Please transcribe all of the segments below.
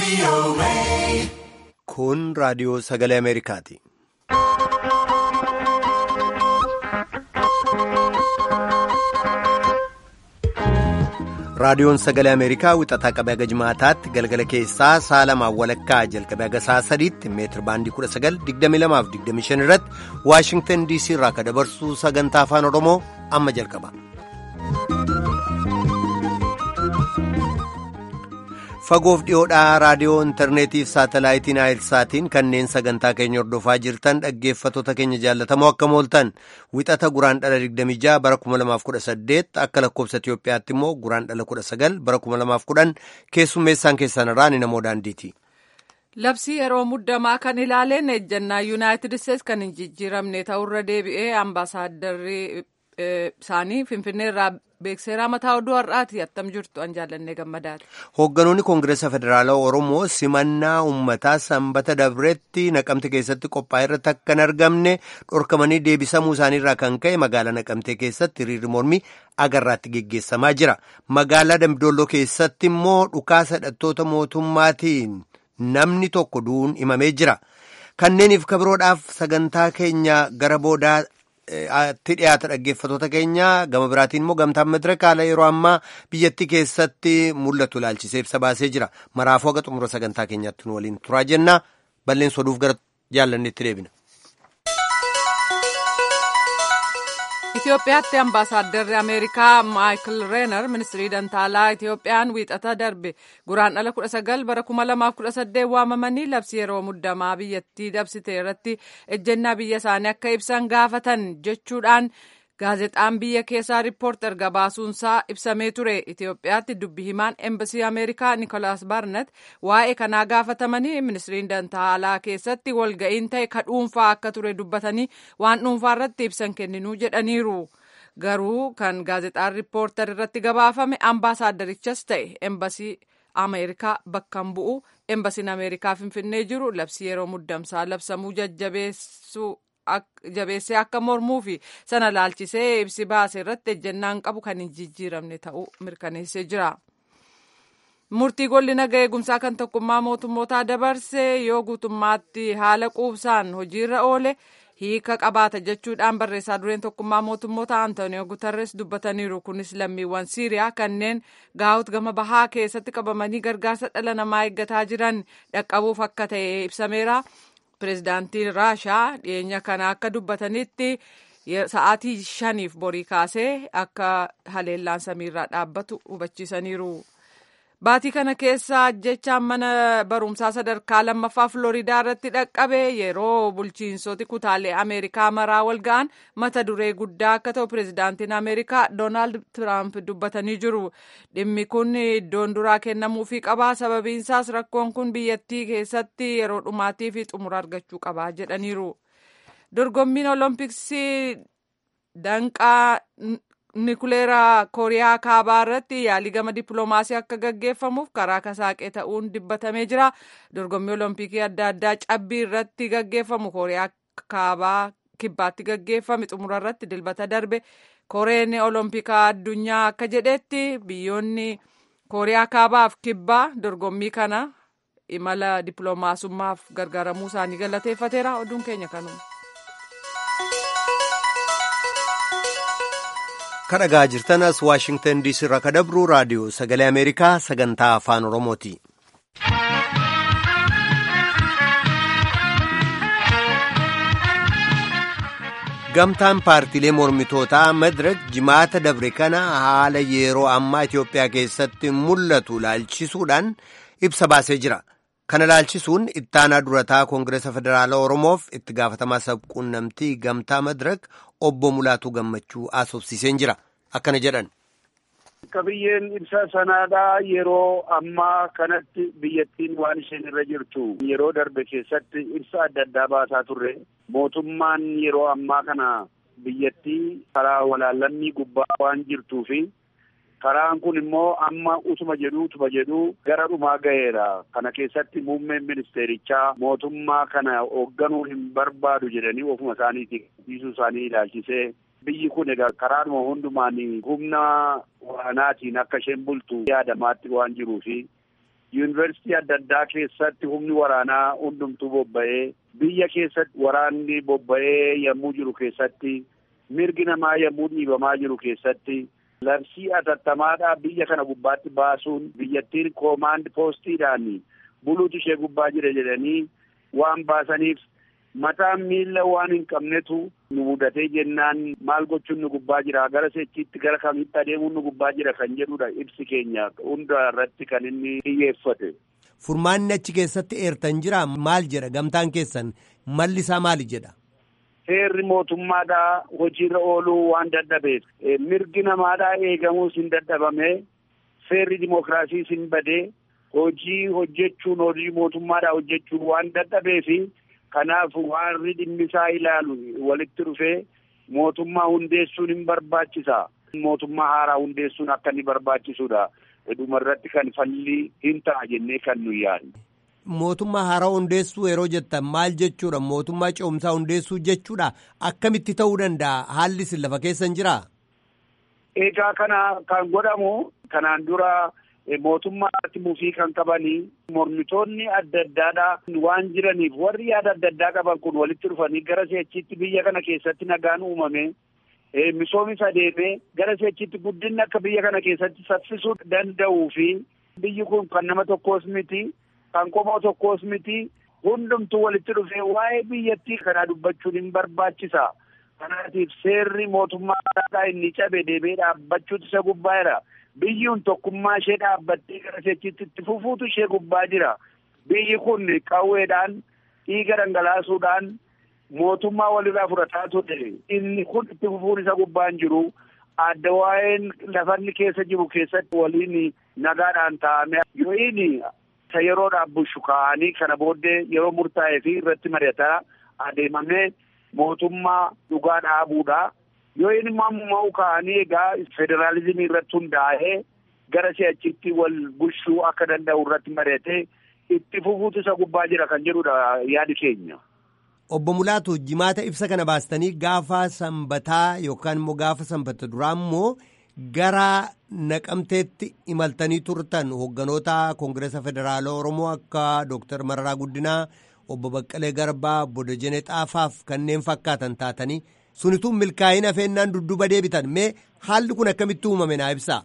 Kun raadiyoo sagalee Ameerikaati. Raadiyoon sagalee Ameerikaa wixataa qabee haga jimaataatti galgala keessaa sa'a lamaan walakkaa jalqabee haga sa'a sadiitti meetir baandii 19,2225 irratti Waashingtan DC irraa akka dabarsu sagantaa afaan Oromoo amma jalqaba. Fagoof dhiyoodhaa raadiyoo intarneetiif saatalaayitiin saatiin kanneen sagantaa keenya hordofaa jirtan dhaggeeffattoota keenya jaallatamoo akkam ooltan wixata guraan dhala 26 bara 2018 akka lakkoobsa Itiyoophiyaatti immoo guraan dhala 19 bara 2010 keessummeessaan keessan irraa ni namoo daandiiti. Labsii yeroo muddamaa kan ilaaleen ejjannaa yuunaayitid isteets kan hin jijjiiramne ta'urra deebi'ee ambaasaaddarri isaanii finfinnee irraa beekseeraa mataa oduu har'aati attam jirtu an jaallannee gammadaati. Hoogganoonni Koongireesa Federaalaa Oromoo simannaa uummataa sanbata dabreetti naqamte keessatti qophaa'e irratti akka hin argamne dhorkamanii deebisamuu isaaniirraa kan ka'e magaalaa naqamtee keessatti hiriirri mormii agarraatti geggeessamaa jira. Magaalaa Dambidolloo keessatti immoo dhukaasa hidhattoota mootummaatiin namni tokko du'uun himamee jira. Kanneeniif kabiroodhaaf sagantaa keenya gara boodaa. tti dhiyaata dhaggeeffatoota keenya gama biraatiin immoo gamtaan madiraka haala yeroo ammaa biyyattii keessatti mul'atu ilaalchisee ibsa baasee jira maraafuu haga xumura sagantaa keenyaatti nu waliin turaa jenna balleessa oduuf gara jaallanneetti deebina. Itoophiyaatti ambaasaaddarri Ameerikaa Maayikil Reenar ministirii dantaalaa Itoophiyaan wiixata darbe guraan dhala 19 bara 2018 waamamanii labsii yeroo muddamaa biyyattii dabsite irratti ejjennaa biyya isaanii akka ibsan gaafatan jechuudhaan gaazexaan biyya keessaa riippoortar gabaasuunsaa ibsamee ture Itoophiyaatti dubbi himaan embasii Ameerikaa Nikolaas Barnet waa'ee kanaa gaafatamanii ministiriin dantaalaa keessatti walga'iin ta'e ka dhuunfaa akka ture dubbatanii waan dhuunfaa irratti ibsan kenninuu jedhaniiru. Garuu kan gaazexaan riippoortar irratti gabaafame ambaasaaddarichas ta'e embasii Ameerikaa bakka hin bu'u embasiin Ameerikaa finfinnee jiru labsii yeroo muddamsaa labsamuu jajjabeessuu jabeessee akka mormuu fi sana laalchisee ibsi baase irratti ejjennaan qabu kan hin jijjiiramne ta'uu mirkaneessee jira. Murtii golli naga eegumsaa kan tokkummaa mootummootaa dabarse yoo guutummaatti haala quubsaan hojiirra oole hiika qabaata jechuudhaan barreessaa dureen tokkummaa mootummoota Antooniyoo Gutarres dubbataniiru. Kunis lammiiwwan Siiriyaa kanneen gaa'ut gama bahaa keessatti qabamanii gargaarsa dhala namaa eeggataa jiran dhaqqabuuf akka ta'e ibsameera. Pireezidaantiin Raashaa dhiyeenya kana akka dubbatanitti sa'aatii shaniif borii kaasee akka haleellaan samiirraa dhaabbatu hubachiisaniiru. Baatii kana keessa ajjechaan mana barumsaa sadarkaa lammaffaa Filooridaa irratti dhaqqabe yeroo bulchiinsoti kutaalee Ameerikaa maraa wal ga'an mata duree guddaa akka ta'u pireezidaantiin Ameerikaa Doonaald Tiraamp dubbatanii jiru. Dhimmi kun iddoon duraa kennamuufii qabaa. Sababiinsaas rakkoon kun biyyattii keessatti yeroo dhumaatii fi xumura argachuu qabaa jedhaniiru. Dorgommiin Oloompiksii danqaa Nikuleeraa Kooriyaa Kaabaa irratti yaalii gama dippiloomaasii akka gaggeeffamuuf karaa kasaaqee ta'uun dubbatamee jira. Dorgommii Olompikii adda addaa cabbii irratti gaggeeffamu Kooriyaa Kaabaa kibbaatti gaggeeffame xumura irratti dilbata darbe Koreen Olompikaa addunyaa akka jedhetti biyyoonni Kooriyaa Kaabaaf kibbaa dorgommii kana imala dippiloomaasummaaf gargaaramuu isaanii galateeffateera. Oduun keenya kanuma. Kan dhagaa jirtan as Waashingtan DC irraa kan dabru raadiyoo sagalee Ameerikaa sagantaa afaan Oromooti. Gamtaan paartiilee mormitootaa Madirek jimaata dabre kana haala yeroo ammaa Itoophiyaa keessatti mul'atu laalchisuudhaan ibsa baasee jira. Kana laalchisuun ittaanaa durataa Koongireesa Federaalaa Oromoof itti gaafatamaa sabquunnamtii gamtaa Madirek obbo Mulaatuu Gammachuu haasofsiiseen jira. Akkana jedhan. Qabiyyeen ibsa sanaadhaa yeroo ammaa kanatti biyyattiin waan isheen irra jirtu yeroo darbe keessatti ibsa adda addaa baasaa turre mootummaan yeroo ammaa kana biyyattii karaa walaallammii gubbaa waan jirtuu fi karaan kun immoo amma utuma jedhuu utuma jedhuu gara dhumaa gaheera kana keessatti muummeen ministeerichaa mootummaa kana hoogganuu hin barbaadu jedhanii ofuma isaaniitiin dhiisuu isaanii ilaalchisee biyyi kun egaa karaadhuma hundumaan humna waraanaatiin akka isheen bultu yaadamaatti waan jiruufi yuunivarsiitii adda addaa keessatti humni waraanaa hundumtuu bobba'ee biyya keessatti waraanni bobba'ee yommuu jiru keessatti mirgi namaa yommuu dhiibamaa jiru keessatti labsii atattamaadhaa biyya kana gubbaatti baasuun biyyattiin koomaand poostiidhaan buluutu ishee gubbaa jira jedhanii waan baasaniif mataan miila waan hin qabnetu nu mudatee jennaan maal gochuun nu gubbaa jira gara sechiitti gara kamitti adeemuun nu gubbaa jira kan jedhudha ibsi keenya hunda irratti kan inni xiyyeeffate. Furmaanni achi keessatti eertan jira maal jedha gamtaan keessan malli isaa maali jedha. Seerri mootummaadhaa hojiirra ooluu waan dadhabeef mirgi namaadhaa eegamuus hin dadhabame seerri dimookiraasiis hin badee hojii hojjechuun hojii mootummaadhaa hojjechuun waan dadhabeefi kanaaf warri dhimmisaa ilaalu walitti dhufee mootummaa hundeessuun hin barbaachisa. Mootummaa haaraa hundeessuun akka inni barbaachisudha. dhumarratti kan falli hin ta'a jennee kan nu yaadne. Mootummaa haaraa hundeessuu yeroo jettan maal jechuudha? Mootummaa ce'umsaa hundeessuu jechuudha? Akkamitti ta'uu danda'a? Haalli isin lafa keessa hin jiraa? Egaa kana kan godhamu kanaan dura mootummaatti mufii kan qabanii mormitoonni adda addaadhaa waan jiraniif warri yaada adda addaa qaban kun walitti dhufanii gara seechiitti biyya kana keessatti nagaan uumame misoomis adeemee gara seechitti guddinni akka biyya kana keessatti saffisuu danda'uu fi biyyi kun kan nama tokkoos miti kan qomoo tokkoos miti hundumtuu walitti dhufee waa'ee biyyattii kanaa dubbachuun hin barbaachisa. Kanaatiif seerri mootummaa inni cabe deemee dhaabbachuutu isa gubbaa jira. Biyyuun tokkummaa ishee dhaabbattee gara seechitti itti fufuutu ishee gubbaa jira. Biyyi kun qawweedhaan dhiiga dhangalaasuudhaan mootummaa walirraa fudhataa ture inni kun itti fufuun isa gubbaan jiru adda waa'een lafanni keessa jiru keessatti waliin nagaadhaan taa'ame yoo inni isa yeroodhaaf bushu kaa'anii kana booddee yeroo murtaa'ee fi irratti mari'ataa adeemamee mootummaa dhugaa dhaabuudha yoo inni mammoo kaa'anii egaa federaalizimii irratti hundaa'ee gara si'achitti wal bushuu akka danda'u irratti mari'atee itti fufuutu isa gubbaa jira kan jedhudha yaadi keenya. Obbo Mulaatu jimaata ibsa kana baastanii gaafa sanbataa yookaan immoo gaafa sanbata duraa immoo gara naqamteetti imaltanii turtan hoogganoota Koongireesa Federaalaa Oromoo akka Dooktar Mararaa Guddinaa, Obbo Baqqalee Garbaa, Obbo Dajanee Xaafaaf kanneen fakkaatan taatanii sunituu milkaa'ina feennaan dudduuba deebitan mee haalli kun akkamitti uumame naa ibsaa.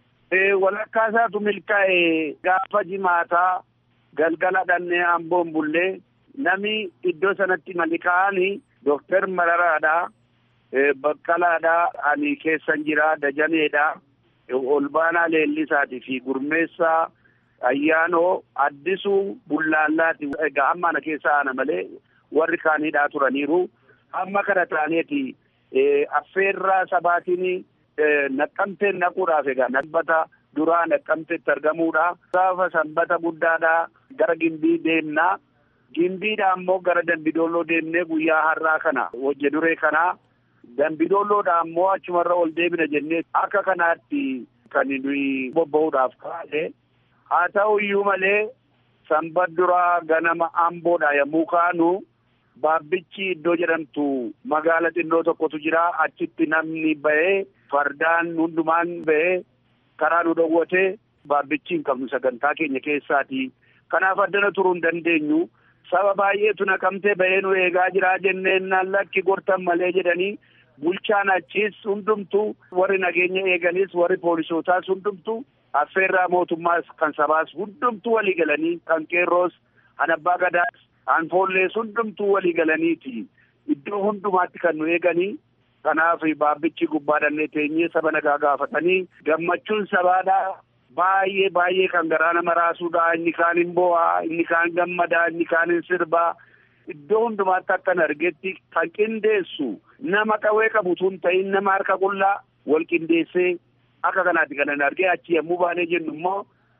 Walakkaa isaatu milkaa'e gaafa jimaataa galgala dhannee amboon bullee. Nami iddoo sanatti malika'anii Dooktar Mararaadhaa, Baqqalaadhaa, ani keessan jira Dajaneedhaa, Olbaanaa Leellisaatii fi Gurmeessaa Ayyaanoo Addisuu Bullaallaati. Egaa amma ana keessa ana malee warri kaanidhaa turaniiru. Amma kana taaneeti affeerraa sabaatiin naqqamteen naquudhaaf egaa nabbata duraa naqqamteetti argamuudha. Gaafa sanbata guddaadhaa gara gimbii deemnaa. Gimbiidha ammoo gara Dambidolloo deemnee guyyaa har'aa kana hojje duree kanaa Dambidolloodha ammoo achumarra ol deebina jennee akka kanaatti kan nuyi bobba'uudhaaf kaa'e. Haa ta'u iyyuu malee sanbat duraa ganama amboodha yommuu kaanu baabbichi iddoo jedhamtu magaala xinnoo tokkotu jira achitti namni ba'ee fardaan hundumaan ba'ee karaa nu dhowwate baabbichi hin qabnu sagantaa keenya keessaati. Kanaaf addana turuu hin dandeenyu. Saba baay'eetu naqamtee ba'ee nu eegaa jiraa jenneen lakki gortan malee jedhanii bulchaan achiis hundumtu warri nageenya eeganis warri poolisootaas hundumtu affeerraa mootummaas kan sabaas hundumtu walii galanii kan qeerroos kan abbaa gadaas kan foollees hundumtu walii galaniiti iddoo hundumaatti kan nu eeganii kanaaf baabbichi gubbaa dhannee teenyee saba nagaa gaafatanii gammachuun sabaadhaa baay'ee baay'ee kan garaa nama raasuudha inni kaan hin boo'aa inni kaan gammadaa inni kaan hin sirbaa iddoo hundumaatti akkan argetti kan qindeessu nama qawwee qabu tun ta'in nama harka qullaa wal qindeessee akka kanaatti kan argee achi yommuu baanee jennu immoo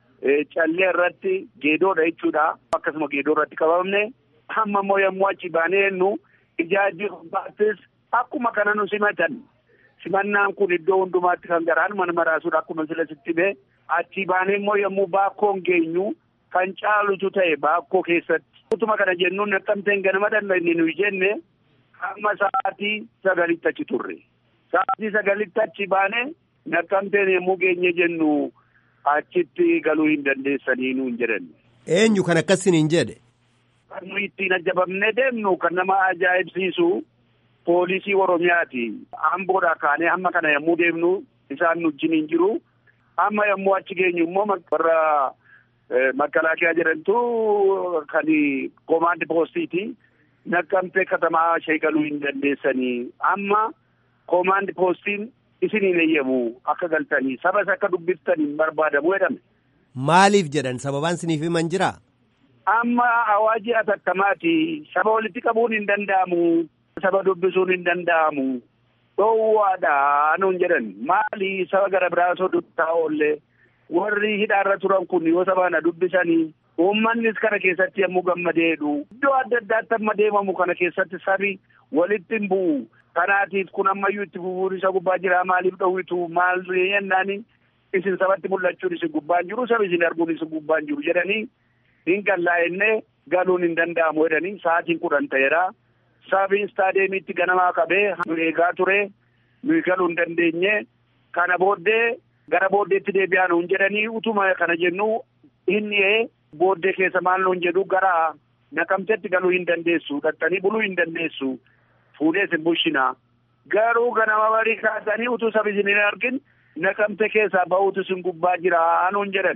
callee irratti geedoodha jechuudha akkasuma geedoo irratti qabamne amma immoo yommuu achi baanee jennu ijaajji gubbaattis akkuma kana nu simatan simannaan kun iddoo hundumaatti kan garaan mana maraasuudha akkuma sila sitti bee achi baanee immoo yommuu baakkoon geenyu kan caalutu ta'e baakkoo keessatti utuma kana jennuun naqqamteen ganama dandeenye nuyi jenne hamma sa'aatii sagalitti achi turre sa'aatii sagalitti achi baanee naqqamteen yommuu geenye jennu achitti galuu hin dandeessanii nuun jedhan. Eenyu kan akkasiniin jedhe? Kan nuyi ittiin ajjabamnee deemnu kan nama ajaa'ibsiisu poolisii Oromiyaati. Amboodhaa kaanee hamma kana yommuu deemnu isaan nu wajjin hin jiru. Amma yommuu achi geenyu immoo warra makalaakiyaa jedhantu kan komaandi poostiiti. Naqqamtee katamaa ishee galuu hin dandeessanii. Amma komaandi poostiin isiniin eeyyamu akka galtanii sabas akka dubbiftanii barbaadamu jedhame. Maaliif jedhan sababaan isiniif himan jiraa? Amma awaajii atattamaati. Saba walitti qabuun hin danda'amu. Saba dubbisuun hin danda'amu. Dhoowwaadha nuun jedhan. Maali saba gara biraa osoo dubbisaa oollee warri hidhaarra turan kun yoo sabaan dubbisanii uummannis kana keessatti yommuu gammadeedhu. Iddoo adda addaatti amma deemamu kana keessatti sabi walitti hin bu'u. Kanaatiif kun ammayyuu itti fufuun isa gubbaa jira maaliif dhowwitu maal jennaani isin sabatti mul'achuun isin gubbaan jiru sabi isin arguun isin gubbaan jiru jedhanii hin gallaa'ennee galuun hin danda'amu jedhanii sa'aatiin kudhan ta'eera. Sabi istaadeemiitti ganamaa qabee nu eegaa ture nuyi galuu hin dandeenye kana booddee gara booddeetti deebi'aa nuun jedhanii utuma kana jennu inni booddee keessa maal nuun jedhu gara naqamtetti galuu hin dandeessu dhattanii buluu hin dandeessu. Fuudhee isin bulchina. Garuu ganama barii kaasanii utuu sabi isin hin argin naqamte keessaa bahuutu isin gubbaa jira nuun jedhan.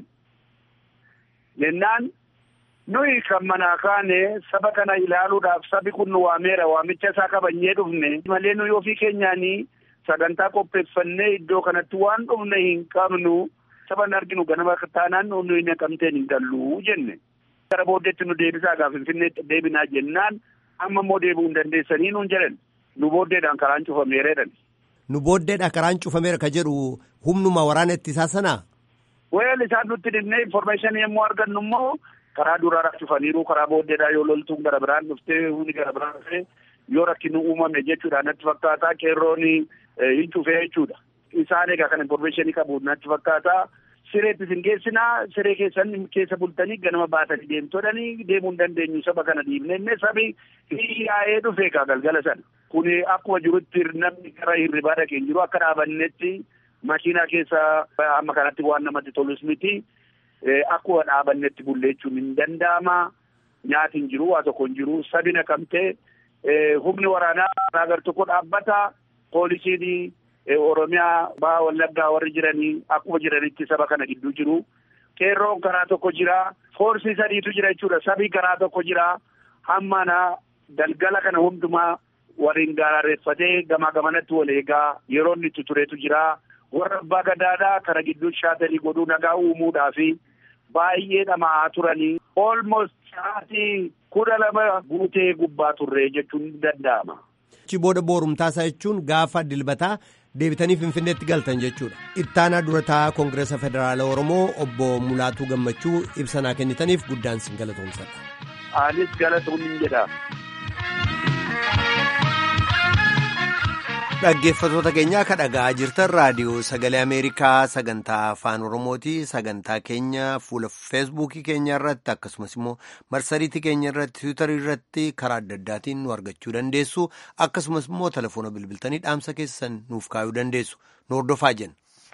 Jennaan nuyi kan manaa kaane saba kana ilaaluudhaaf sabi kun nu waameera waamicha isaa qabannee dhufne malee nuyi ofii keenyaanii sagantaa qopheeffannee iddoo kanatti waan dhufne hin qabnu saba hin arginu ganama taanaan nuyi naqamteen hin gallu jenne. Gara booddeetti nu deebisaa gaafa Finfinneetti deebinaa jennaan. amma immoo deebi'uu hin dandeessanii nuun jedhan nu booddeedhaan karaan cufameera jedhan. Nu booddeedhaan karaan cufameera ka jedhu humnuma waraana ittisaa sanaa? Weel isaan nutti dhimnee informeeshinii yommuu argannu immoo karaa duraadhaa cufaniiru karaa booddeedhaa yoo loltuun gara biraan dhuftee humni gara biraan dhuftee yoo rakkinni uumame jechuudha natti fakkaataa qeerroon hin cufee jechuudha. Isaan egaa kan informeeshinii qabu natti fakkaataa. Sireetti isin geessinaa siree keessan keessa bultanii ganama baatanii deemtodhanii deemuu hin dandeenyu saba kana dhiibnee sabi yaa'ee dhufe egaa galgala sana. Kuni akkuma jirutti namni gara hirribaa dhaqee jiru akka dhaabannetti makiinaa keessa amma kanatti waan namatti tolus miti. Akkuma dhaabannetti bulleechuun hin danda'ama. Nyaati hin jiru waa tokko hin jiru sabi naqamtee humni waraanaa agar tokko dhaabbata poolisiin. Oromiyaa baha wallaggaa warri jiranii akkuma jiranitti saba kana gidduu jiru. Qeerroon karaa tokko jira. Foorsii sadiitu jira jechuudha. Sabii karaa tokko jira. Hammana galgala kana hundumaa waliin gaarreeffatee gamaa gamanatti wal eegaa yeroo inni itti turetu jira. Warra abbaa gadaadhaa kana gidduu shaatalii godhuu nagaa uumuudhaa fi baay'ee dhama'aa turanii. Almost sa'aatii kudha lama guutee gubbaa turre jechuun ni danda'ama. Achi booda boorumtaasaa jechuun gaafa dilbataa deebitanii finfinneetti galtan jechuudha. Ittaanaa durataa Koongireesa Federaala Oromoo obbo Mulaatuu Gammachuu ibsanaa kennitaniif guddaan sin galatoomsadha. Anis galatoomni jedha. Dhaggeeffattoota keenyaa akka dhaga'aa jirtan raadiyoo sagalee Ameerikaa sagantaa afaan Oromooti. Sagantaa keenya fuula feesbuukii keenya irratti akkasumas immoo marsariitii keenya irratti tiwiitarii irratti karaa adda addaatiin nu argachuu dandeessu. Akkasumas immoo telefoona bilbiltanii dhaamsa keessan nuuf kaayuu dandeessu. Nu hordofaa jenna.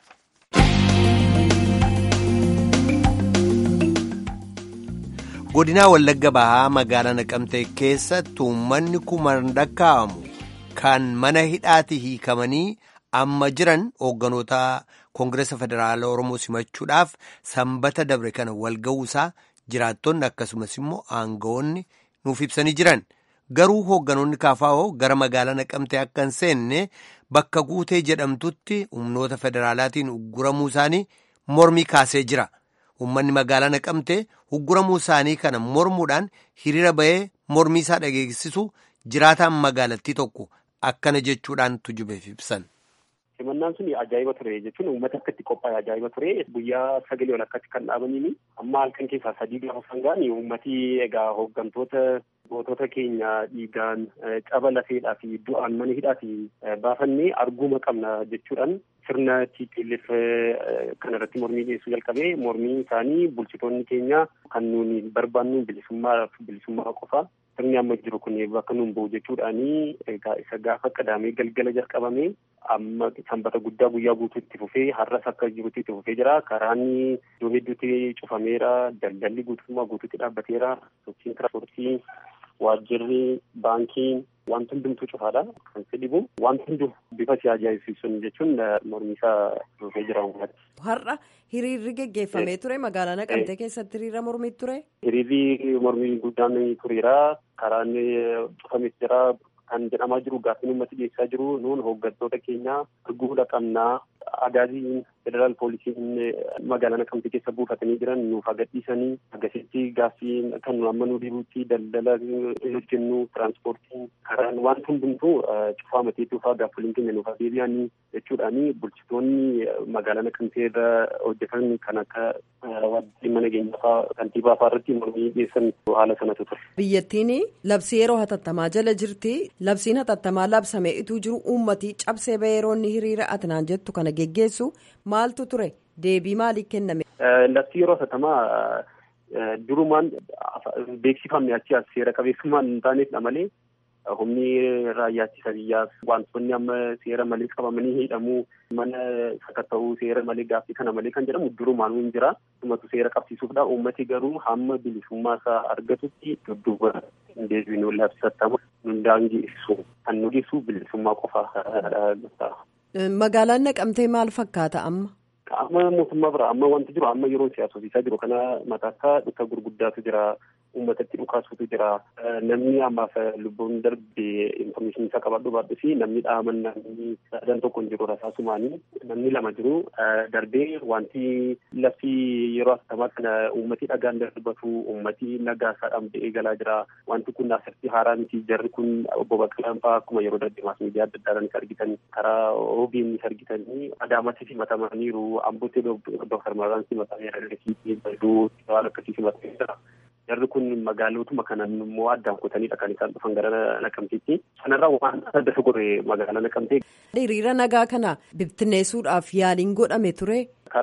Godinaa Wallagga Bahaa magaalaa Naqamtee keessatti uummanni kumaan lakkaa'amu. Kan mana hidhaati hiikamanii amma jiran hoogganoota Koongireesa Federaala Oromoo simachuudhaaf sanbata dabre kana walga'uusaa jiraattonni akkasumas immoo aangawoonni nuuf ibsanii jiran. Garuu hoogganoonni kaafaa'oo gara magaalaa naqamtee akka hin seenne bakka guutee jedhamtutti humnoota federaalaatiin ugguramuu isaanii mormii kaasee jira. Uummanni magaalaa naqamtee ugguramuu isaanii kana mormuudhaan hiriira bahee mormii isaa dhageessisu jiraataan magaalattii tokko. Akkana jechuudhaan tujubeef ibsan. Simannaan sun ajaa'iba ture jechuun uummata akkatti qophaa'e ajaa'iba ture guyyaa sagalee ol akkatti kan dhaabaniini amma halkan keessaa sadii gaafa sangaan uummati egaa hooggantoota gootota keenya dhiigaan caba lafeedhaa fi du'aan mana hidhaati baafannee arguuma qabna jechuudhaan sirna TPLF kan irratti mormii dhiyeessuu jalqabee mormii isaanii bulchitoonni keenya kan nuuni barbaannu bilisummaa bilisummaa qofa sirni amma jiru kun bakka nuun bu'u jechuudhaani egaa isa gaafa qadaamee galgala jalqabame amma sanbata guddaa guyyaa guutuu itti fufee har'as akka jirutti itti fufee jira karaan iddoo hedduutti cufameera daldalli guutummaa guutuutti dhaabbateera sochiin tiraanspoortii waajjirri baankiin wanti hundumtuu cufaadha kan si dhibu wanti hundu bifa si ajaa'ibsiisuun jechuun mormiisaa dhufee jira uummata. Har'a hiriirri geggeeffamee ture magaalaa Naqamtee keessatti hiriira mormii ture. Hiriirri mormii guddaan tureera karaan cufames jira kan jedhamaa jiru gaaffiin uummati dhiyeessaa jiru nuun hooggantoota keenya arguudha qabnaa agaaziin federaal poolisiin magaalaa Naqamtee keessa buufatanii jiran nuuf agarsiisanii agasitti gaaffii kan nu amma nu dhibutti daldala hojjennu tiraanspoortiin karaan waan hundumtuu cufaa matee dhufaa gaaffoliin keenya nuuf deebi'anii jechuudhaani bulchitoonni magaalaa Naqamtee irra hojjetan kan akka dhimma nageenyaa fa'aa kantiibaa fa'aa irratti mormii dhiyeessan haala sanatu ture. Biyyattiin labsii yeroo hatattamaa jala jirti. Labsiin hatattamaa labsamee ituu jiru uummati cabsee bayeroonni hiriira atinaan jettu kana geggeessu maaltu ture deebii maalii kenname. Labsii yeroo hatattamaa durumaan beeksifamne achi as seera qabeessummaan hin taaneefidha malee humni raayyaa ittisa biyyaas wantoonni amma seera malee qabamanii hidhamuu mana sakatta'uu seera malee gaaffii kana malee kan jedhamu durumaan hin jira. Dhumatu seera qabsiisuufdha. Uummati garuu hamma bilisummaa isaa argatutti dudduuba hin deebiinu labsattamu nun daangeessu kan nu dhiisu bilisummaa qofaa. Magaalaan naqamtee maal fakkaata amma? Amma mootummaa bira amma wanti jiru amma yeroo siyaasosiisaa jiru kana mataakkaa dhukka gurguddaatu jira uummatatti dhukaasutu jira namni ammaaf lubbuun darbe infoormeeshinii isaa qabadhu baadhu fi namni dhaaman namni sadan tokko hin jiru rasaasumaanii namni lama jiru darbee wanti lafti yeroo asxamaa kana uummati dhagaan darbatu uummati nagaa isaadhaan ba'ee galaa jira wanti kun asirratti haaraa miti jarri kun obbo Baqqalaan fa'aa akkuma yeroo darbe maas miidiyaa adda addaa argitan karaa OBN argitanii adaamatti simatamaniiru ambootee Dooktar Maraan simatameera Dirrisiitii Baduu waan akkasii simatamee jira. Jarri kun magaalotuma kanan immoo addaan kutaniidha kan isaan dhufan gara Naqamteetti. Sanarraa waan adda godhe magaalaa Naqamtee. Hiriira nagaa kana bibittinneessuudhaaf yaaliin godhame ture.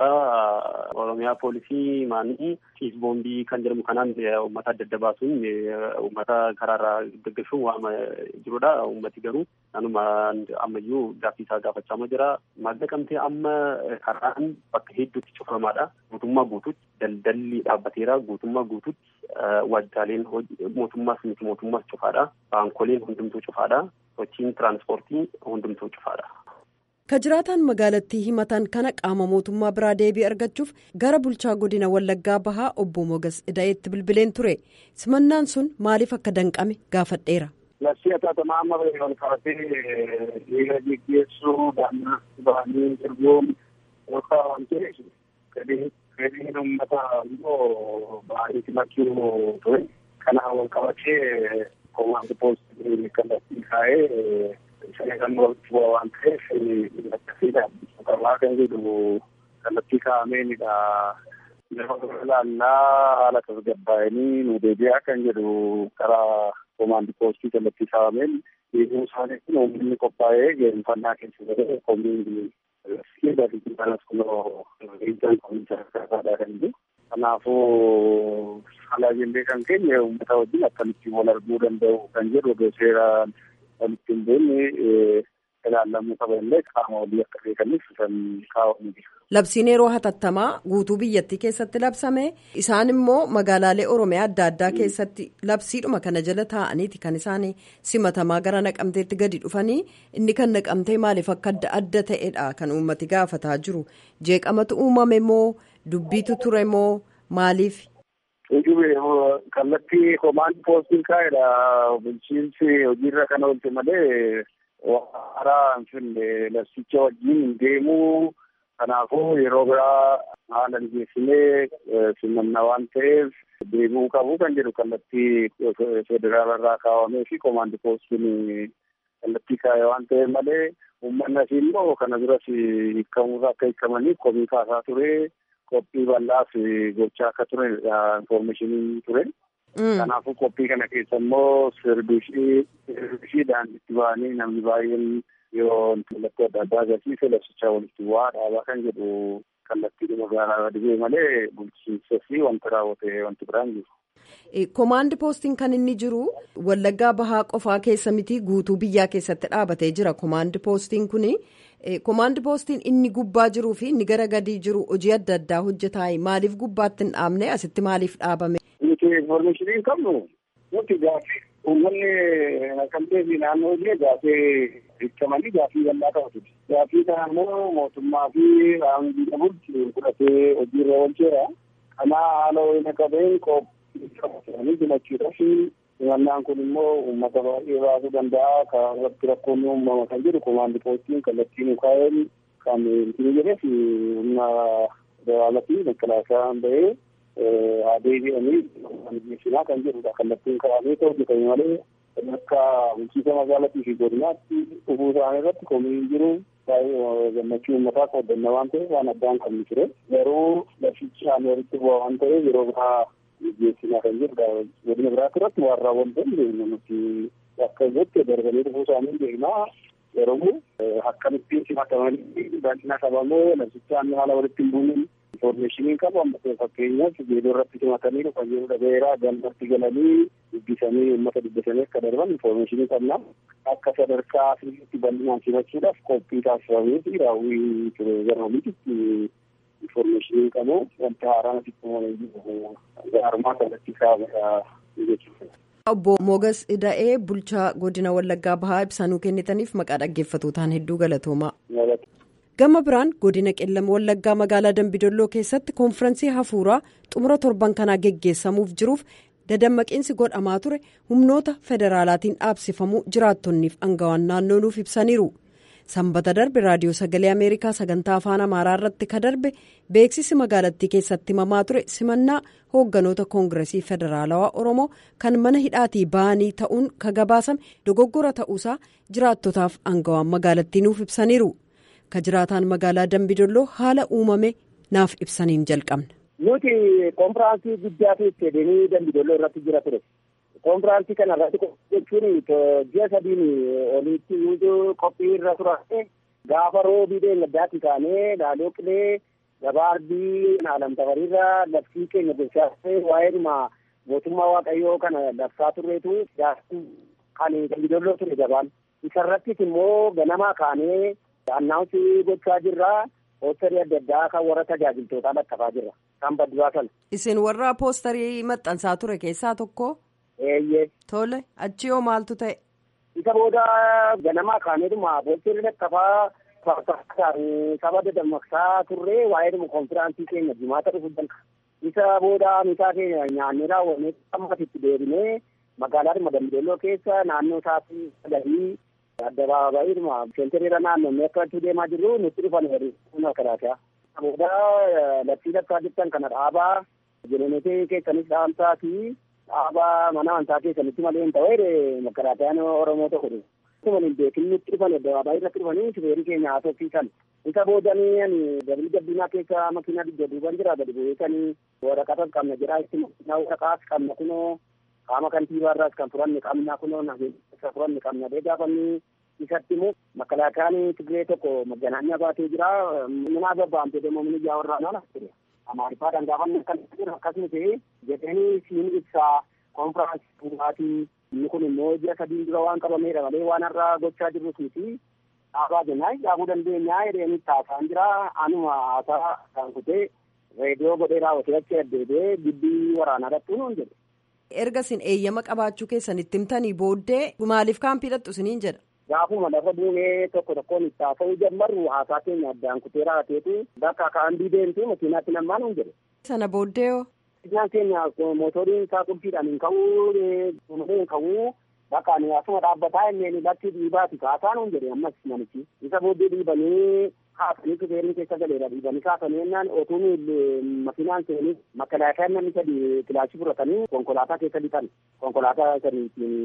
Karaa Oromiyaa poolisii maanii ciis boombii kan jedhamu kanaan uummata adda adda baasuun uummata karaarraa gaggeessuun waama jirudha. Uummati garuu naannuma ammayyuu gaaffii isaa gaafachaa jira. Naqamtee amma karaan bakka hedduutti cufamaadha. Guutummaa guutuutti daldalli dhaabbateera. Guutummaa guutuutti waajjiraaleen mootummaas miti mootummaas cufaadha. Baankoleen hundumtuu cufaadha. Sochiin tiraanspoortii hundumtuu cufaadha. Ka jiraataan magaalattii himatan kana qaama mootummaa biraa deebii argachuuf gara bulchaa godina Wallaggaa Bahaa obbo Mogas Ida'eetti bilbileen ture. Simannaan sun maaliif akka danqame gaafadheera. Labsii hatattamaa amma wal qabatee dhiiga geggeessuu daannaa bahanii ergoon yookaan waan ta'eef fedhiin uummataa immoo baay'ee simachuu ture. Kanaan wal qabatee komaandi poostii kallattii kaa'ee sagantaa bu'aa waan ta'eef akkasiidhaan qabaa kan jedhu kallattii kaa'ameenidha. Yeroo ilaallaa haala tasgabbaa'anii nu deebi'aa kan jedhu karaa komaandi poostii kallattii kaa'ameen deebi'uu isaanii kun uummanni qophaa'ee geenfannaa keessa galee komiin balas kunoo riijaan komiisaa kakaasaadhaa kan jiru. Kanaafuu haala jennee kan keenya uummata wajjin akkamitti wal arguu danda'u kan jedhu osoo seeraan walitti hin beekne ilaallamuu qaba illee qaama walii akka beekaniif kan kaa'amu jira. Labsiin yeroo hatattamaa guutuu biyyattii keessatti labsame isaan immoo magaalaalee Oromiyaa adda addaa keessatti labsiidhuma kana jala taa'aniiti kan isaan simatamaa gara naqamteetti gadi dhufanii inni kan naqamtee maaliif akka adda adda ta'edha kan uummati gaafataa jiru jeeqamatu uumame moo dubbiitu ture moo maaliif. Ujube kallattii komaandi poostiin kaa'edha bulchiinsi hojiirra kan oolte malee waaraa hin finne labsicha wajjin hin deemuu. Kanaafuu yeroo biraa haala mijeessinee simannaa waan ta'eef deebi'uu qabu kan jedhu kallattii federaala irraa kaawwamee fi komaandi poostiin kallattii kaa'e waan ta'eef malee uummanni asii immoo kana duras hiikkamuus akka hiikkamaniif komii kaasaa ture qophii bal'aaf gochaa akka ture infoormeeshiniin ture. Kanaafuu qophii kana keessa immoo sirbiishiidhaan itti ba'anii namni baay'een yoo mallattoo adda addaa agarsiise labsichaa walitti bu'aa dhaabaa kan jedhu kallattii magaalaa dhibee malee bulchiinsa fi wanta raawwate wanti biraan jiru. Komaandi poostiin kan inni jiru Wallaggaa Bahaa qofaa keessa miti guutuu biyyaa keessatti dhaabatee jira komaandi poostiin kuni. Komaandi poostiin inni gubbaa jiruu fi inni gara gadii jiru hojii adda addaa hojjetaa maaliif gubbaatti hin dhaabne asitti maaliif dhaabame? Nuti informationii hin qabnu nuti gaafii uummanni naqamtee fi naannoo illee gaafii ibsamanii gaafii bal'aa qabatu. Gaafii kana immoo mootummaa fi raamdiidha bulchu fudhatee hojiirra oolcheera. Kanaa haala wayina qabeen qophiitti himachuudha fi himannaan kun immoo uummata baay'ee baasuu danda'a. Kan irratti rakkoon uumama kan jedhu komaandi poostiin kallattii mukaa'een kan ittiin jedheef humna federaalaa fi makkalaasaan bahee adeemanii geessinaa kan jedhudha. Kallattiin kaa'amee hojjetame malee akka bulchiinsa magaalaatii fi godinaatti dhufuu isaanii irratti komii jiru. baay'ee gammachuu uummataa qooddanna waan ta'eef waan addaan qabnu ture. Garuu lafichaan walitti bu'aa waan ta'eef yeroo biraa geessinaa kan jedhudha. Godina biraatti irratti waan raawwatan beekna nuti akka irratti darbanii dhufuu isaanii beeknaa. Yeroo akkamittiin simatamanii baay'ina qabamoo lafichaan haala walitti hin buunin informeeshiniin qabu amma fakkeenyaaf geedoo irratti simatanii dhufan yeroo dhabeeraa galmatti galanii dubbisanii uummata dubbisanii akka darban informeeshinii qabna. Akka sadarkaa sirriitti bal'inaan simachuudhaaf qophii taasifamee fi raawwii ture gara oliitti informeeshinii qabu wanta haaraan asitti uumamee jiru gaarummaa kallattii kaa'amedha jechuudha. Obbo Mogas Ida'ee bulchaa godina Wallaggaa Bahaa ibsanuu kennitaniif maqaa dhaggeeffatootaan hedduu galatoomaa. Gama biraan godina qellama Wallaggaa magaalaa Dambidolloo keessatti koonfiraansii hafuuraa xumura torban kanaa geggeessamuuf jiruuf dadammaqiinsi godhamaa ture humnoota federaalaatiin dhaabsifamuu jiraattonniif angawaan naannoo nuuf ibsaniiru. Sanbata darbe raadiyoo sagalee Ameerikaa sagantaa afaan Amaaraa irratti ka darbe beeksisi magaalattii keessatti himamaa ture simannaa hoogganoota koongiresii federaalawaa Oromoo kan mana hidhaatii ba'anii ta'uun ka gabaasame dogoggora ta'uusaa jiraattotaaf angawaan magaalattii nuuf ibsaniiru. Ka jiraataan magaalaa Dambidolloo haala uumame naaf ibsaniin jalqabna. Nuti koonfiraansii guddaa keessatti deemee Dambidolloo irratti jira ture. Koonfiraansii kana irratti jechuun ji'a sadiin olitti nuti qophii irra turane gaafa roobii deeggardaatti kaanee laaloo qilee gabaardii naalamtafariirra labsii keenya gochaasee waa'eedhuma mootummaa waaqayyoo kana labsaa turreetu kan Dambidolloo ture gabaan. Isarrattis immoo ganamaa kaanee annaawunsii gochaa jirra. Poostarii adda addaa kan warra tajaajiltootaa lakkafaa jirra. Kan badduraa sana. Isin warra poostarii maxxansaa ture keessaa tokko. Eeyyee. Tole achi hoo maaltu ta'e? Isa booda ganamaa kaaneetuma poostarii lakkafaa saba dadammaqsaa turre waa'eedhuma konfiraansii keenya jimaata dhufu danqa. Isa booda misaa keenya nyaannee raawwannee ammasitti deebinee magaalaadhuma Dambidolloo keessa naannoo isaatii galii addabaabaayidhuma seentiriira naannoo akka deemaa jirru nutti dhufan hir'isuun akkanaataa. Booda labsii lakkaa jettan kana dhaabaa jeneneetii keessanis dhaamsaa fi dhaabaa mana amantaa keessanitti malee hin ta'e makaraatayaan Oromoo tokko dhufu. Akkuma hin beekin nutti dhufan addabaabaayii irratti dhufanii shufeerii keenya haasofsiisan. Isa boodanii ani dabalii gabbinaa keessa makiinaa didda duuban jira gadi bu'eetanii waraqata qabna jedhaa itti waraqaas qabna kunoo qaama kantiibaarraas kan furanne qabna kunoo nageessa furanne qabna dee gaafanni isatti immoo makalaakaan Tigree tokko maganaanya baatee jira minaa babbaamte deemmoo mini ijaa warraa nana ture amaarifaadhaan gaafanne akkan jira akkasuma ta'e jedhanii siin ibsaa konfiraansii tuuraatii inni kun immoo ji'a sadiin dura waan qabameedha malee waan har'aa gochaa jirrus miti dhaabaa jennaa dhaabuu dandeenyaa jedhanii taasaan jira anuma haasaa kan kutee reediyoo godhee raawwatee achi addeebee gibbii waraanaa dhattuu nuun jedhe. erga isin eeyyama qabaachuu keessan itti himtanii booddee maaliif kaampii dhattu isiniin jedha. Gaafuma lafa buunee tokko tokkoon itti haasa'uu jammarru haasaa keenya addaan kutee raateetu bakka kaambii deemtu makiinaatti namaan hin jedhe. Sana booddee hoo. Makiinaan keenya mootoriin isaa qulfiidhaan hin ka'uu hin ka'uu bakka ani asuma dhaabbataa inni bakki dhiibaati kaasaan hin jedhe ammas namichi. Isa booddee dhiibanii kaasanii shufeerri keessa galeera dhiibanii kaasanii jennaan otuun makiinaan seenii makalaakaan namni sadi kilaashii fudhatanii konkolaataa keessa lixan konkolaataa saniitiin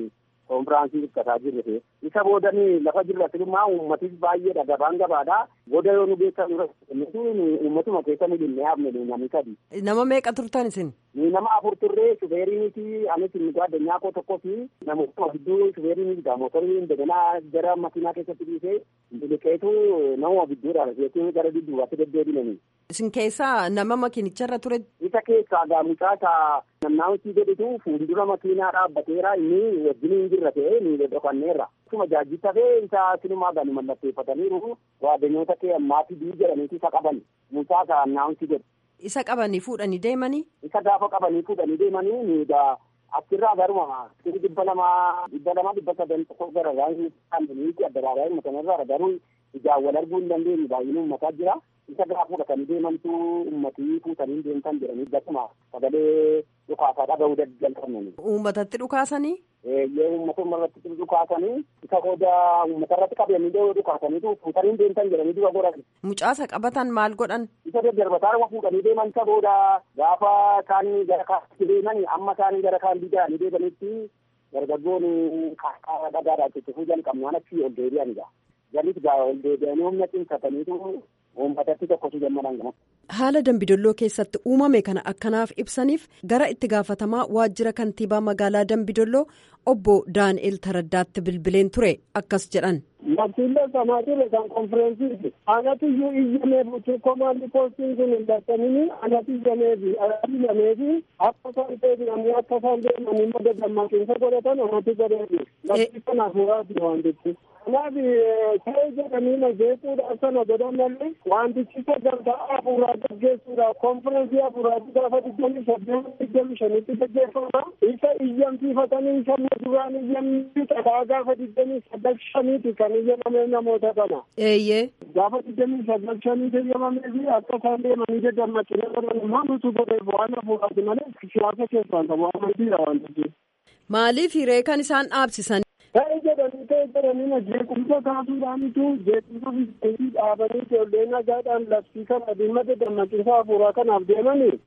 konfiraansii hirkataa jirre isa boodanii lafa jirra silumaa uummatis baay'eedha gabaan gabaadha booda yoo nu beekan uummatuma keessa nu dhinnee hafne namni sadi. Nama meeqa turtan isin? Ni nama afur turree shufeeriiniti anis nuti addunyaa koo tokkoo fi namoota gidduu shufeeriiniti motorri indeganaa gara makiinaa keessatti dhiisee biliqeetu nama gidduudha jechuun gara dudduubaatti deddeebinanii. Isin keessaa nama makiinicharra ture? Isa keessaa gaamichaa isaa namnaawutii godhitu fuuldura makiinaa dhaabbateera inni wajjin hin jirra ta'ee ni dhokanneerra. Akkuma jaajjitta ta'e isa sinumaa gani mallatteeffataniiru waaddanyoota kee ammaatii bii jedhaniiti isa qaban mucaa isaa naawutii godhe. Isa qabanii fuudhanii deemanii? Isa gaafa qabanii fuudhanii deemanii ni egaa achirraa garuma dhibba lamaa dhibba lamaa dhibba sadan tokko gara raayii adda matanarraa garuu ijaan wal arguu hin dandeenye baay'inni uummataa jira. isa gaafa fudhatanii deemantu uummatii fuutanii deemtan jedhanii gasuma sagalee dhukaasaa dhaga'uu jalqabnani. Uummatatti dhukaasanii? Eeyyee uummata irratti dhukaasanii isa booda uummata irratti qabanii dhukaasaniitu fuutanii deemtan jedhanii dura godhan. Mucaasa qabatan maal godhan? Isa daddarbataa fuudhanii deeman isa booda gaafa isaanii gara kaatti deemanii amma isaanii gara kaan diidanii deemanitti dargaggoon kaakkaa dhagaadhaa cicifuu jalqabnaan achi ol deebi'anidha. Janis gaa ol deebi'anii humna cimsataniitu uummatatti tokkotu gammadan gama. Haala Dambidolloo keessatti uumame kana akkanaaf ibsaniif gara itti gaafatamaa waajjira kantiibaa magaalaa Dambidolloo obbo Daani'el Taraddaatti bilbileen ture akkas jedhan. Labsiilee sanaa ture kan konfireensiiti. Anatu iyyuu iyyameef utuu komaandi poostiin kun hin dadhabini anatu iyyameefi anatu iyyameefi akka isaan deebi'anii akka isaan deemanii madda dammaqinsa godhatan anatu godheefi. Labsii kanaaf waati wantichi. Kanaaf ta'ee jedhanii na jeequudhaaf sana godhan malee wantichi sagantaa hafuuraa gaggeessuudhaaf konfirensii hafuuraatti gaafa digdamii saddeet digdamii shanitti gaggeeffama. Isa iyyamsiifatanii sabni duraan iyyamni xadaa gaafa digdamii saddal shaniiti kan iyyamame namoota kana. Eeyyee. Gaafa digdamii saddal shaniiti iyyamamee fi akka isaan deemanii daddammaqinee godhan immoo nutu godheef waan hafuuraati malee siyaasa keessaan qabu amantiidha wantichi. Maaliif hiree kan isaan dhaabsisan? Ta'e jedhanii ta'e jedhanii na jeequmsa kaasuudhaanitu jeequmsa fiigiseetii dhaabanii ijoollee nagaadhaan labsii kana dhimma dammaqinsa hafuuraa kanaaf deemanii.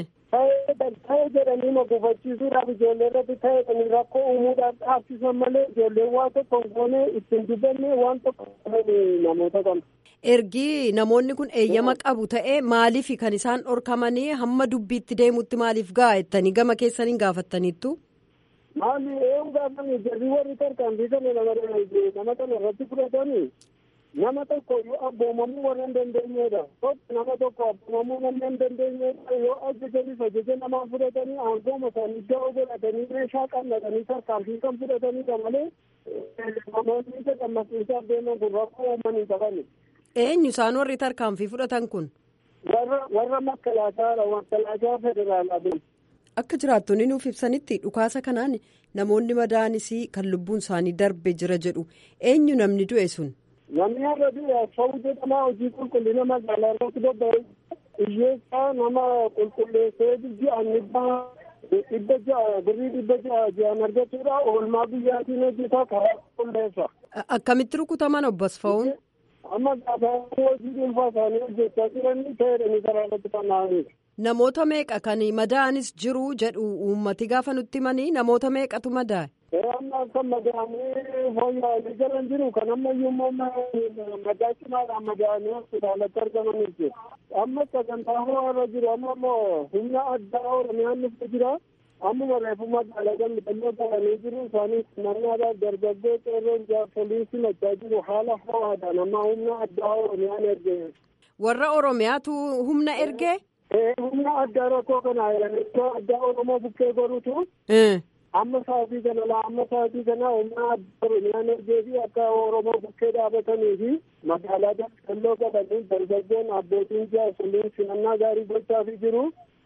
Ta'e jedhanii na gufachiisuudhaaf ijoollee irratti ta'e kan rakkoo uumuudhaaf dhaabsisan malee ijoolleen waan tokko hin goone ittiin dubbanne waan tokko namoota kana. Ergi namoonni kun eeyyama qabu ta'ee maaliif kan isaan dhorkamanii hamma dubbiitti deemutti maaliif gaa'ettanii gama keessaniin gaafattaniittu? Maali eewu gaafame jarri warri tarkaanfii kana nama kana irratti fudhatanii nama tokko yoo abboomamuu warra hin dandeenyedha. Tokko nama tokko abboomamuu namni hin dandeenyedha yoo ajajanis ajaja namaa fudhatanii aangooma isaanii ga'oo godhatanii meeshaa qallatanii tarkaanfii kan fudhatanidha malee namoonni isa dammaqsiisaaf deeman kun rakkoo uumanii qabani. Eenyu isaan warri tarkaanfii fudhatan kun? Warra warra makkalaataadha makkalaataaa federaalaa Akka jiraattonni nuuf ibsanitti dhukaasa kanaan namoonni madaa'anis kan lubbuun isaanii darbe jira jedhu eenyu namni du'e sun. Namni har'a du'e Asfaw jedhama hojii qulqullina magaalaa irratti bobba'e hiyyeessaa nama qulqulleessee ji'aan dhibba ja'a birrii dhibba ja'a ji'aan argachuudha oolmaa biyyaatiin hojjetaa karaa qulqulleessa. Akkamitti rukutaman obbo Asfawuun? Amma gaafa hojii dhuunfaa isaanii hojjechaa jiranii ta'edhanii karaa irratti fanna'aniidha. Namoota meeqa kan madaa'anis jiru jedhu uummati gaafa nutti himanii namoota meeqatu madaa'e. Amma kan madaa'anii fooyya'anii jiran jiru kan ammayyuu immoo madaa cimaadhaan madaa'anii hospitaalatti argamanii jiru. Amma sagantaa ho'aarra jiru amma immoo humna addaa Oromiyaan dhufee jira. Ammuma reefu magaalaa gammadannoo ta'anii jiru isaanii naannaadhaaf dargaggoo qeerroon jaarsolii simachaa jiru haala ho'aadhaan amma humna addaa Oromiyaan erge. Warra Oromiyaatu humna ergee? humna addaa rakkoo kana iddoo addaa oromoo bukkee godhutu amma sa'aatii kana laa amma sa'aatii kana humna addaa oromiyaan ergee fi akka oromoo bukkee dhaabatanii fi magaalaa daldaloo godhanii dargaggoon abbootiin jaarsoliin simannaa gaarii gochaafii jiru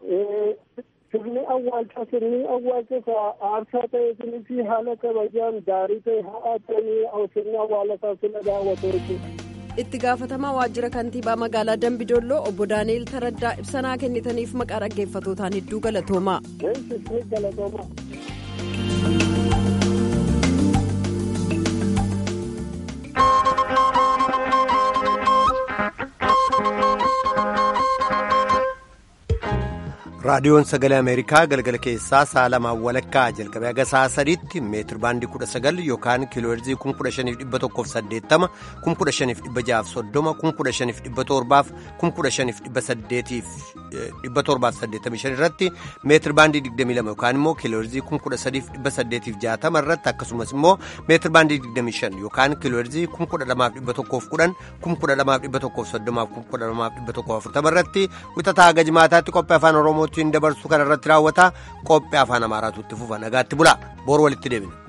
sirni awwaalcha sirni awwaalcha aarsaa ta'e sinii fi haala kabajaan gaarii ta'e haa ta'anii sirni awwaalasaa sila daawwatu jechuudha. itti gaafatamaa waajjira kantiibaa magaalaa dambidolloo obbo daani'el taraddaa ibsanaa kennitaniif maqaa dhaggeeffatootaan hedduu galatoomaa. raadiyoon sagalee ameerikaa galgala keessaa sa'a lamaan walakkaa jalqabee haga sa'a sadiitti meetir baandii kudha sagal yookaan kiilooherzii kun kudha shaniif dhibba tokkoof saddeettama kun kudha shaniif dhibba jaaf soddoma kun kudha shaniif dhibba torbaaf kun kudha shaniif dhibba saddeetiif dhibba torbaaf saddeettamii shan irratti meetir baandii digdamii lama yookaan immoo kiilooherzii kun kudha sadiif dhibba saddeetiif jaatama irratti akkasumas immoo meetir baandii digdamii shan yookaan kiilooherzii kun kudha lamaaf dhibba tokkoof kudhan kun kudha lamaaf dhibba tokkoof soddomaaf kun kudha lamaaf dhibba tokkoof afurtama irratti wixataa haga jimaataatti qophii afaan oromootiin dabarsu kana irratti raawwata qophii afaan amaaraatu itti fufa nagaatti bulaa boru walitti deebina.